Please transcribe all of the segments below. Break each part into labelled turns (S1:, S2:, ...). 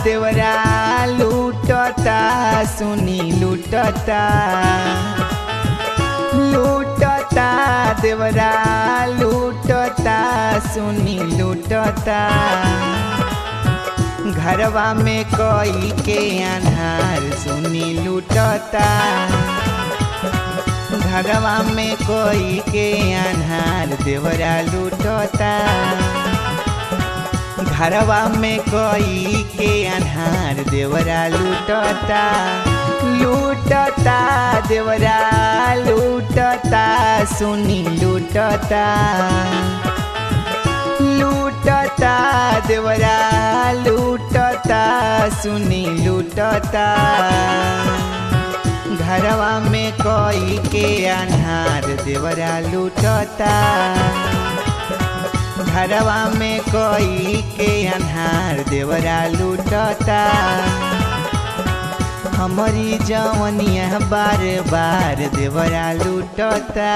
S1: देवरा लूटता सुनी लूटता लूटता देवरा लूटता सुनी लूटता घरवा में कोई के अनहार सुनी लूटता घरवा में कोई के अनहार देवरा लूटता घरवा में कोई के अनहार देवरा लूटता लूटता देवरा लूटता सुनी लूटता लूटता देवरा लूटता सुनी लूटता घरवा में कोई के अनहार देवरा लूटता घरवा में कोई के अनहार देवरा लूटता हमारी जवनिया बार बार देवरा लूटता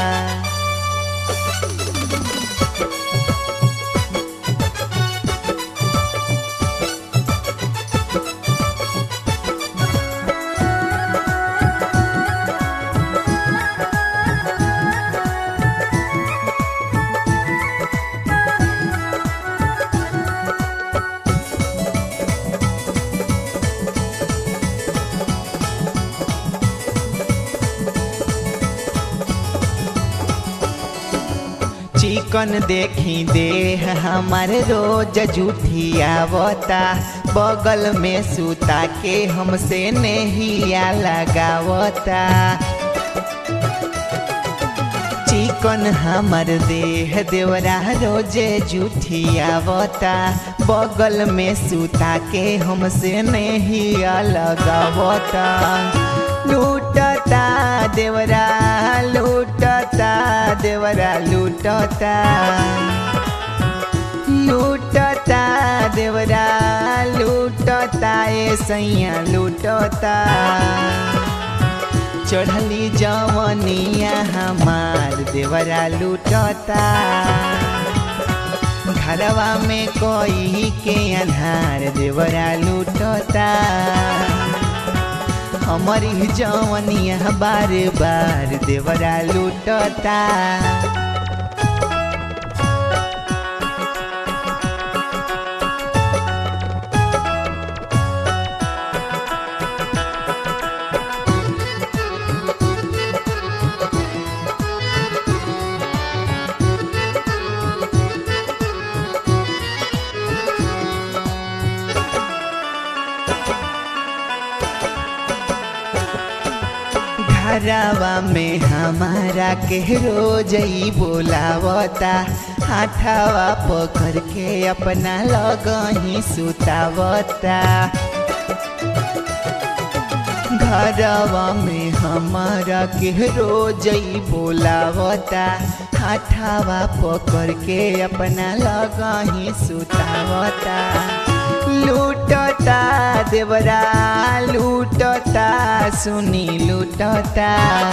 S1: चिकन देखी देह हमार रोज झूठियावता बगल में सुता के हमसे नहिया लगावता चिकन हमर देह देवरा रोजे झूठियावता बगल में सुता के हमसे नहिया लगावता लूटता देवरा लूटता देवरा लूटता लूटता देवरा लूटता ए सैया लूटता चढ़ली जवनिया हमार देवरा लूटता घरवा में कोई के अनहार देवरा लूटता हमारी जवनिया बार बार देवरा लूटता घरवा में हमारा के रोज ही बोलावता हाथावा पकड़ के अपना लगही सुतावता घरवा में हमारा के रोज ही बोलावता हाथावा पकड़ के अपना लगही सुतावता लूटता देवरा लूटता सुनी लूटता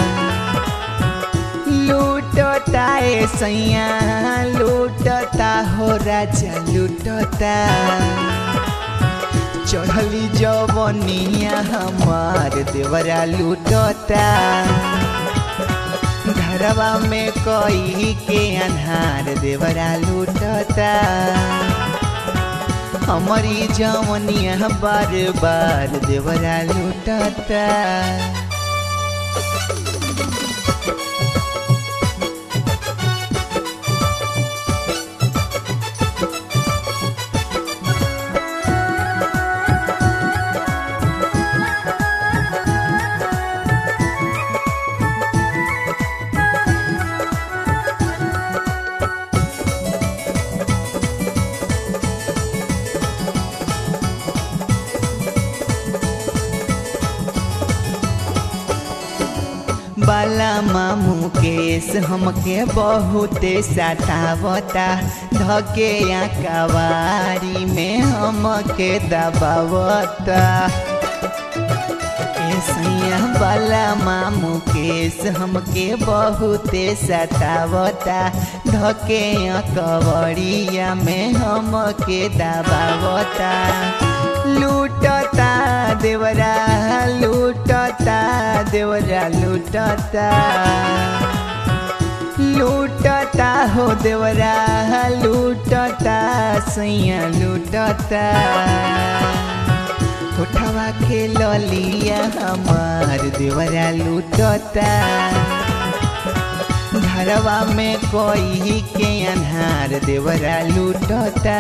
S1: लूटता ए सैया लूटता हो राजा लूटता चढ़ली जवनिया हमार देवरा लूटता घरवा में कोई के अनहार देवरा लूटता हमारी जवनिया बार बार देवरा लूटता बाला मामू केस हमके बहुते सतावता धके या कवारी में हमके दबावता सैया बाला मामू केस हमके बहुते सतावता धके कवड़िया में हमके दबावता लू लूटता देवरा लूटता देवरा लूटता लूटता हो देवरा लूटता सैया लूटता होठवा के ललिया हमार देवरा लूटता घरवा में कोई के अन्हार देवरा लूटता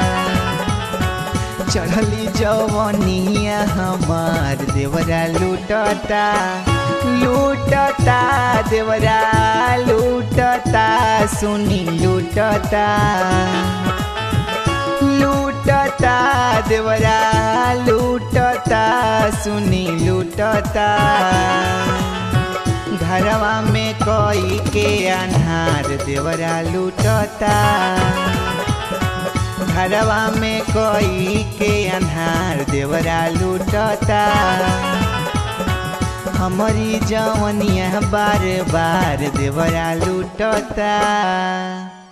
S1: चढ़ली जवनिया हमार देवरा लूटता लूटता देवरा लूटता सुनी लूटता लूटता देवरा लूटता सुनी लूटता घरवा में कोई के अन्हार देवरा लूटता घरवा में कोई के अन्हार देवरा लूटता हमारी जवनिया बार बार देवरा लूटता